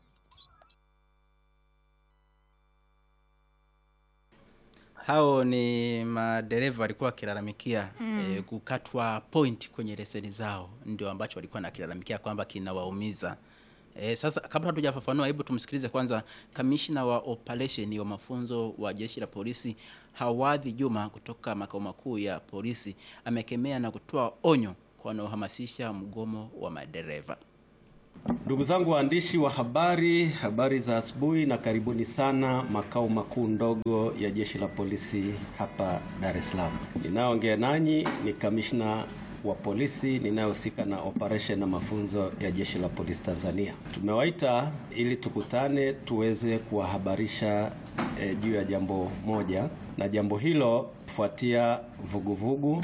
hao ni madereva walikuwa wakilalamikia eh, kukatwa point kwenye leseni zao, ndio ambacho walikuwa nakilalamikia kwamba kinawaumiza. Eh, sasa kabla hatujafafanua, hebu tumsikilize kwanza kamishna wa operation wa mafunzo wa jeshi la polisi Hawadhi Juma kutoka makao makuu ya polisi, amekemea na kutoa onyo kwa wanaohamasisha mgomo wa madereva. Ndugu zangu waandishi wa habari, habari za asubuhi na karibuni sana makao makuu ndogo ya jeshi la polisi hapa Dar es Salaam. Ninayoongea nanyi ni kamishna wa polisi ninayehusika na operation na mafunzo ya jeshi la polisi Tanzania. Tumewaita ili tukutane tuweze kuwahabarisha eh, juu ya jambo moja, na jambo hilo kufuatia vuguvugu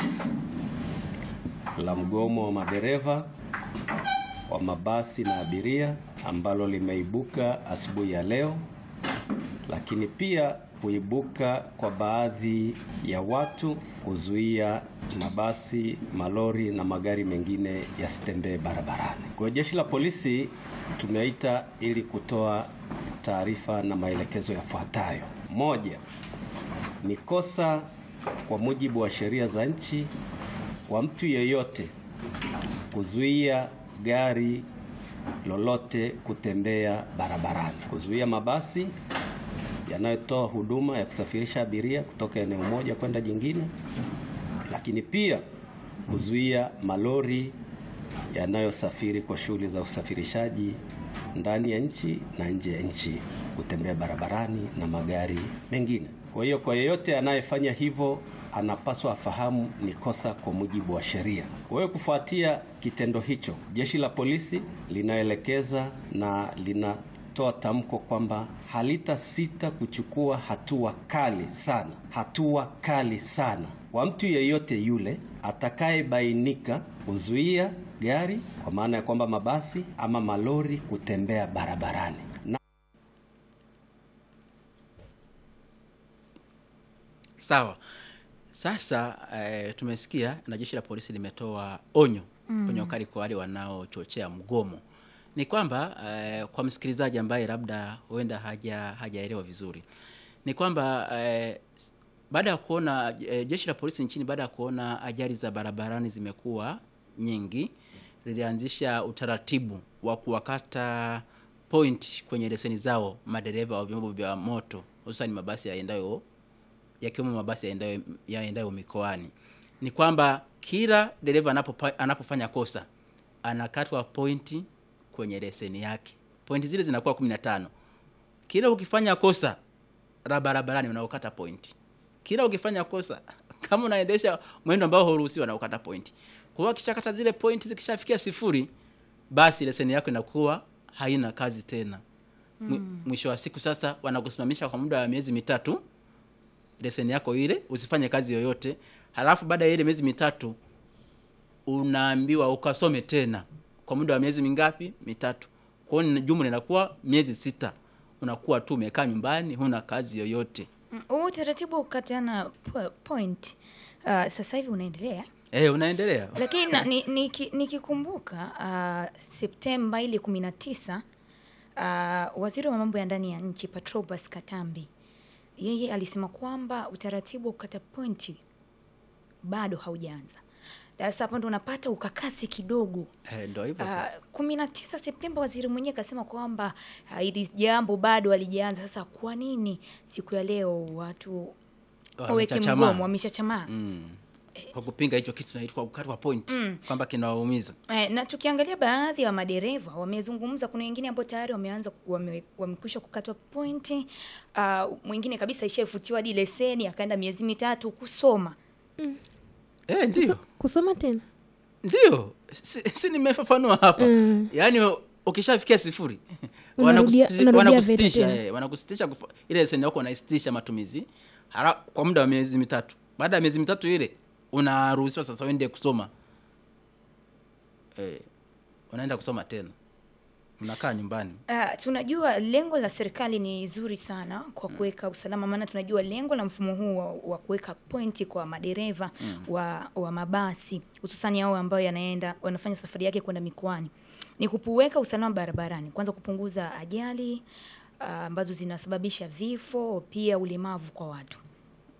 la mgomo wa madereva wa mabasi na abiria ambalo limeibuka asubuhi ya leo, lakini pia kuibuka kwa baadhi ya watu kuzuia mabasi, malori na magari mengine yasitembee barabarani. Kwa hiyo jeshi la polisi tumeita ili kutoa taarifa na maelekezo yafuatayo. Moja, ni kosa kwa mujibu wa sheria za nchi kwa mtu yeyote kuzuia gari lolote kutembea barabarani, kuzuia mabasi yanayotoa huduma ya kusafirisha abiria kutoka eneo moja kwenda jingine, lakini pia kuzuia malori yanayosafiri kwa shughuli za usafirishaji ndani ya nchi na nje ya nchi kutembea barabarani na magari mengine. Kwa hiyo kwa yeyote anayefanya hivyo anapaswa afahamu ni kosa kwa mujibu wa sheria. Kwa hiyo kufuatia kitendo hicho, jeshi la polisi linaelekeza na linatoa tamko kwamba halitasita kuchukua hatua kali sana, hatua kali sana kwa mtu yeyote yule atakayebainika kuzuia gari, kwa maana ya kwamba mabasi ama malori kutembea barabarani. Na Sawa. Sasa eh, tumesikia na jeshi la polisi limetoa onyo onyo kali kwa wale wanaochochea mgomo. Ni kwamba eh, kwa msikilizaji ambaye labda huenda haja hajaelewa vizuri, ni kwamba eh, baada ya kuona eh, jeshi la polisi nchini baada ya kuona ajali za barabarani zimekuwa nyingi, lilianzisha utaratibu wa kuwakata point kwenye leseni zao madereva wa vyombo vya moto hususani mabasi yaendayo yakiwemo mabasi yaendayo yaendayo mikoani. Ni kwamba kila dereva anapopa- anapofanya kosa anakatwa pointi kwenye leseni yake. Pointi zile zinakuwa 15. Kila ukifanya kosa la barabarani unaokata pointi. Kila ukifanya kosa kama unaendesha mwendo ambao hauruhusiwa unaokata pointi. Kwa hiyo akishakata zile pointi zikishafikia sifuri basi leseni yako inakuwa haina kazi tena. Mwi- Mwisho wa siku sasa wanakusimamisha kwa muda wa miezi mitatu leseni yako ile usifanye kazi yoyote, halafu baada ya ile miezi mitatu unaambiwa ukasome tena kwa muda wa miezi mingapi? Mitatu. Kwa hiyo ni- jumla inakuwa miezi sita, unakuwa tu umekaa nyumbani, huna kazi yoyote. Mm, huu utaratibu wa kukatiana po- point uh, sasa hivi unaendelea Eh, unaendelea lakini na- ni- niki- nikikumbuka uh, Septemba ile kumi na tisa uh, waziri wa mambo ya ndani ya nchi Patrobas Katambi yeye alisema kwamba utaratibu wa kukata pointi bado haujaanza. Sasa hapo ndo unapata ukakasi kidogo. eh, ndio hivyo Uh, sasa. kumi na tisa Septemba waziri mwenyewe akasema kwamba ah, hili jambo bado halijaanza. Sasa kwa nini siku ya leo watu waweke Wamechachamaa. mgomo, wamechachamaa? Mm. Kwa kupinga hicho kitu kinaitwa kukatwa point kwamba kinawaumiza. Eh, na tukiangalia baadhi ya madereva wamezungumza, kuna wengine ambao tayari wameanza ku- wame, wamekwisha kukatwa pointi. Uh, mwingine kabisa ishafutiwa hadi leseni akaenda miezi mitatu kusoma. Eh, ndio. kusoma tena Ndio. Si, si nimefafanua hapa. Mm. Yaani ukishafikia sifuri Unarudia- wanakusitisha unarudia wanakusitisha veta tena. eh, wanakusitisha kufa- ile leseni yako unaisitisha matumizi hara, kwa muda wa miezi mitatu. Baada ya miezi mitatu ile unaruhusiwa sasa uende kusoma. Eh, unaenda kusoma tena. Unakaa nyumbani. Uh, tunajua lengo la serikali ni zuri sana kwa kuweka usalama, maana tunajua lengo la mfumo huu wa, wa kuweka pointi kwa madereva wa, wa mabasi hususani hao ambao yanaenda wanafanya safari yake kwenda mikoani ni kuweka usalama barabarani, kwanza kupunguza ajali ah, ambazo zinasababisha vifo, pia ulemavu kwa watu.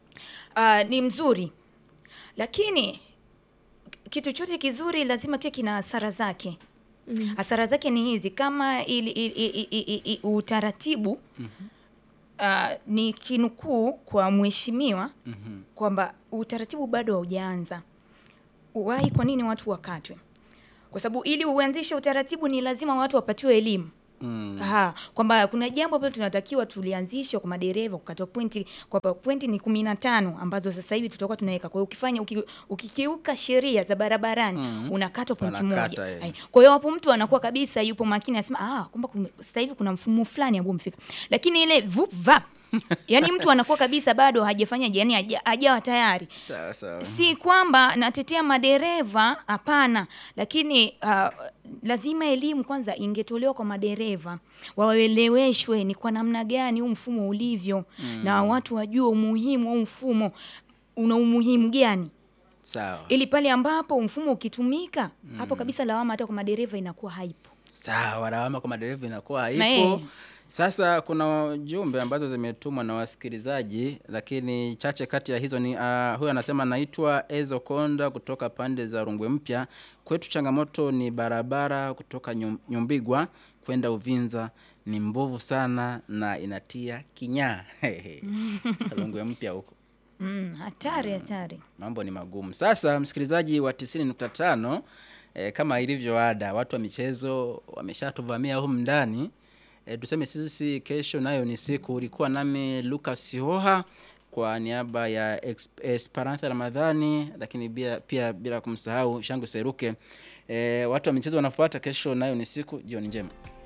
uh, ni mzuri lakini kitu chote kizuri lazima kiwe kina hasara zake Mm. hasara zake ni hizi kama ili, ili, ili, ili, ili utaratibu uh, ni kinukuu kwa mheshimiwa Mhm. kwamba utaratibu bado haujaanza uwahi kwa nini watu wakatwe kwa sababu ili uanzishe utaratibu ni lazima watu wapatiwe elimu Mm. Aha, kwamba kuna jambo ambalo tunatakiwa tulianzishe kwa madereva kukatwa pointi kwamba pointi ni kumi na tano ambazo sasa hivi tutakuwa tunaweka. Kwa hiyo ukifanya uki, ukikiuka sheria za barabarani Mhm. unakatwa pointi Wanakata, moja. eh. Ai, Kwa hiyo hapo mtu anakuwa kabisa yupo makini anasema ah, kwamba kume- sasa hivi kuna mfumo fulani ambao umefika. Lakini ile vup vap yani mtu anakuwa kabisa bado hajafanyaje, yani haja- hajawa tayari Sawa sawa. si kwamba natetea madereva hapana lakini uh, lazima elimu kwanza ingetolewa kwa madereva waeleweshwe ni kwa namna gani huu mfumo ulivyo Mm. na watu wajue umuhimu wa huu mfumo una umuhimu gani Sawa. ili pale ambapo mfumo ukitumika hapo kabisa lawama hata kwa madereva inakuwa haipo Sawa, lawama kwa madereva inakuwa Na haipo. eh. Sasa kuna jumbe ambazo zimetumwa na wasikilizaji, lakini chache kati ya hizo ni uh, huyu anasema naitwa Ezo Konda kutoka pande za Rungwe Mpya. Kwetu changamoto ni barabara kutoka Nyum- Nyumbigwa kwenda Uvinza ni mbovu sana na inatia kinyaa. Rungwe Mpya huko. mm, hatari hatari Mambo ni magumu. Sasa msikilizaji wa 90.5 eh, kama ilivyo ada, watu wa michezo wameshatuvamia humu ndani. Eh, tuseme sisi kesho nayo ni siku. Ulikuwa nami Lucas Hoha kwa niaba ya Ex- Esperanza Ramadhani, lakini pia, pia bila kumsahau Shangu Seruke. Eh, watu wa michezo wanafuata kesho nayo ni siku. Jioni njema.